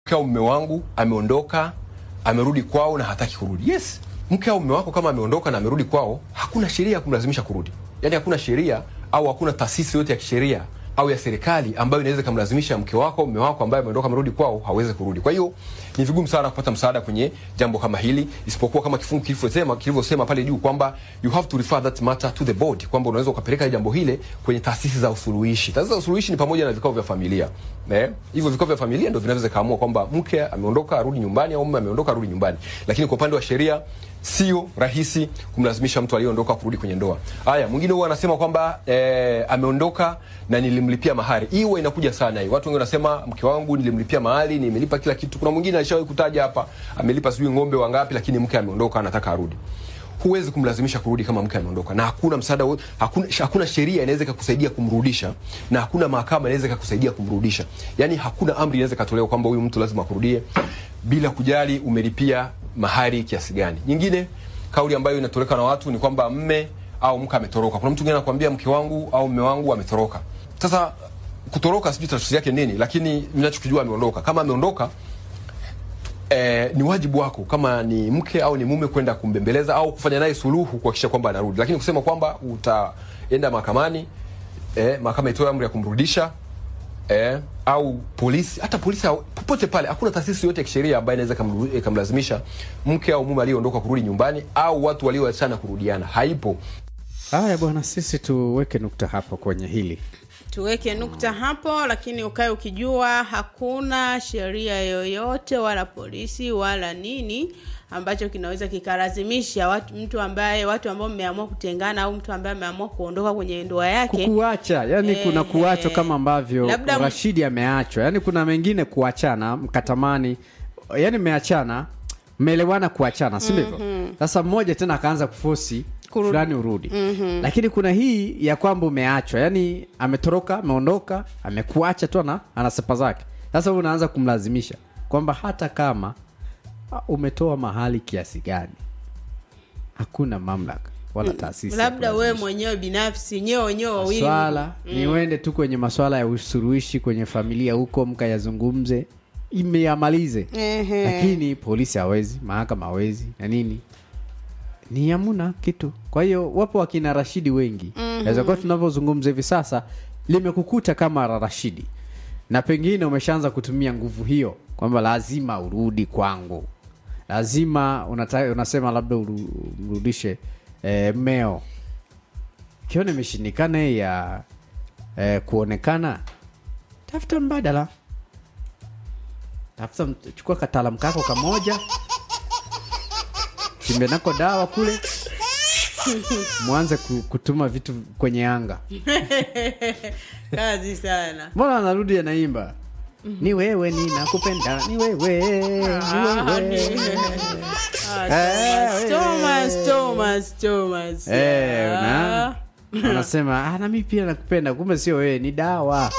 mke au mume wangu ameondoka amerudi kwao na hataki kurudi. Yes, mke au mume wako kama ameondoka na amerudi kwao, hakuna sheria ya kumlazimisha kurudi. Yaani hakuna sheria au hakuna taasisi yote ya kisheria au ya serikali ambayo inaweza ikamlazimisha mke wako mume wako ambaye ameondoka amerudi kwao hawezi kurudi. Kwa hiyo ni vigumu sana kupata msaada kwenye jambo kama hili, isipokuwa kama kifungu kilivyosema kilivyosema pale juu kwamba you have to refer that matter to the board, kwamba unaweza ukapeleka jambo hile kwenye taasisi za usuluhishi. Taasisi za usuluhishi ni pamoja na vikao vya familia eh, hivyo vikao vya familia ndio vinaweza kaamua kwamba mke ameondoka arudi nyumbani au mume ameondoka arudi nyumbani, lakini kwa upande wa sheria sio rahisi kumlazimisha mtu aliyeondoka kurudi kwenye ndoa. Haya, mwingine huwa anasema kwamba eh, ameondoka na nilimlipia mahari. Hii huwa inakuja sana hii. Watu wengi wanasema mke wangu nilimlipia mahari, nimelipa kila kitu. Kuna mwingine alishawahi kutaja hapa amelipa sijui ng'ombe wangapi, lakini mke ameondoka anataka arudi. Huwezi kumlazimisha kurudi kama mke ameondoka, na hakuna msaada, wo- hakuna, hakuna sheria inaweza ikakusaidia kumrudisha, na hakuna mahakama inaweza ikakusaidia kumrudisha. Yani hakuna amri inaweza ikatolewa kwamba huyu mtu lazima akurudie, bila kujali umelipia mahari kiasi gani. Nyingine kauli ambayo inatoleka na watu ni kwamba mme au mke ametoroka. Kuna mtu mwingine anakuambia mke wangu au mme wangu ametoroka. Sasa kutoroka sijui tafsiri yake nini, lakini ninachokijua ameondoka. Kama ameondoka eh, ni wajibu wako kama ni mke au ni mume kwenda kumbembeleza au kufanya naye suluhu kuhakikisha kwamba anarudi, lakini kusema kwamba utaenda mahakamani eh, mahakama itoe amri ya kumrudisha eh, au polisi, hata polisi au- popote pale, hakuna taasisi yote ya kisheria ambayo inaweza ikamru- ikamlazimisha mke au mume aliyeondoka kurudi nyumbani au watu walioachana kurudiana. Haipo. haya bwana sisi tuweke nukta hapo kwenye hili tuweke nukta hapo lakini ukae ukijua hakuna sheria yoyote wala polisi wala nini ambacho kinaweza kikalazimisha watu, mtu ambaye watu ambao mmeamua kutengana au mtu ambaye ameamua kuondoka kwenye ndoa yake kukuacha yani Eh, kuna kuachwa eh. kama ambavyo Labda m- rashidi ameachwa yani kuna mengine kuachana mkatamani yani mmeachana mmeelewana kuachana si ndivyo sasa mmoja tena akaanza kufosi Kurudi. fulani urudi lakini kuna hii ya kwamba umeachwa yani ametoroka ameondoka amekuacha tu ana ana sepa zake sasa wewe unaanza kumlazimisha kwamba hata kama ah, umetoa mahali kiasi gani hakuna mamlaka wala taasisi ya labda wewe kulazimisha. mwenyewe binafsi nyewe wenyewe wawili swala ni uende tu kwenye maswala ya usuluhishi kwenye familia huko mkayazungumze imeyamalize Ehe. lakini polisi hawezi mahakama hawezi na nini ni hamuna kitu kwa hiyo wapo wakina rashidi wengi naweza kuwa tunavyozungumza hivi sasa limekukuta kama la rashidi na pengine umeshaanza kutumia nguvu hiyo kwamba lazima urudi kwangu lazima unata, unasema labda uru- umrudishe eh, mmeo kiona imeshindikana hii ya eh, kuonekana tafuta mbadala tafuta mt- chukua kataalamu kako kamoja chimbe nako dawa kule mwanze ku- kutuma vitu kwenye anga kazi sana mbona anarudi anaimba ni wewe ninakupenda ni wewe ni Ah, wewe Ah, Eh, Thomas, Thomas, Thomas, Thomas. Eh, Ah. una- anasema ah, na mi pia nakupenda kumbe sio wewe ni dawa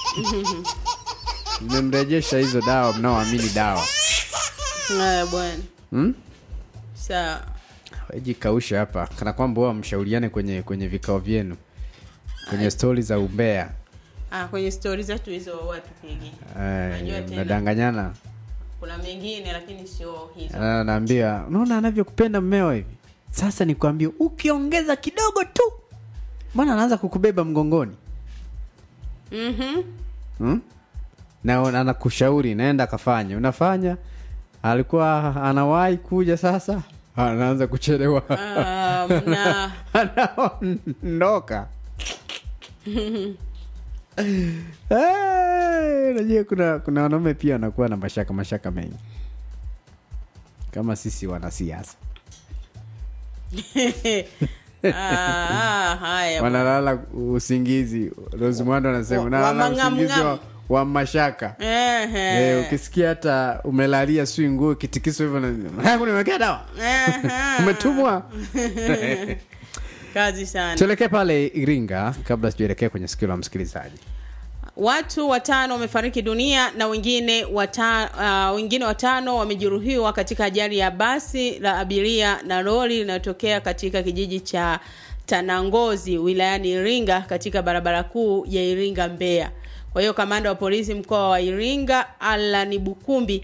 mmemrejesha hizo dawa mnaoamini dawa Haya bwana hmm? sawa jikausha hapa kana kwamba huwa mshauriane kwenye kwenye vikao vyenu kwenye stori za umbea ah, kwenye stori zetu hizo watupigi Eh, Unajua tena. mnadanganyana kuna mengine lakini sio hizo Na- naambia unaona anavyokupenda mmeo hivi sasa nikwambie ukiongeza kidogo tu mbona anaanza kukubeba mgongoni Mhm. hmm? na una- anakushauri naenda akafanya unafanya alikuwa anawahi kuja sasa anaanza kuchelewa Ah, mna anaondoka Eh, unajua kuna kuna wanaume pia wanakuwa na mashaka mashaka mengi kama sisi wanasiasa Ah, ah, haya bwana. wanalala usingizi rosimwando anasema Wa- unalala wamang'amng'am. usingizi wa, wa mashaka Ehe. Eh, ukisikia hata umelalia sui nguo kitikiso hivyo na- "Haya, nimewekea dawa Ehe. umetumwa kazi sana tuelekee pale iringa kabla sijaelekea kwenye sikio la msikilizaji watu watano wamefariki dunia na wengine wata, uh, wengine watano wamejeruhiwa katika ajali ya basi la abiria na lori linalotokea katika kijiji cha tanangozi wilayani iringa katika barabara kuu ya iringa mbeya Kwa hiyo kamanda wa polisi mkoa wa Iringa Allan Bukumbi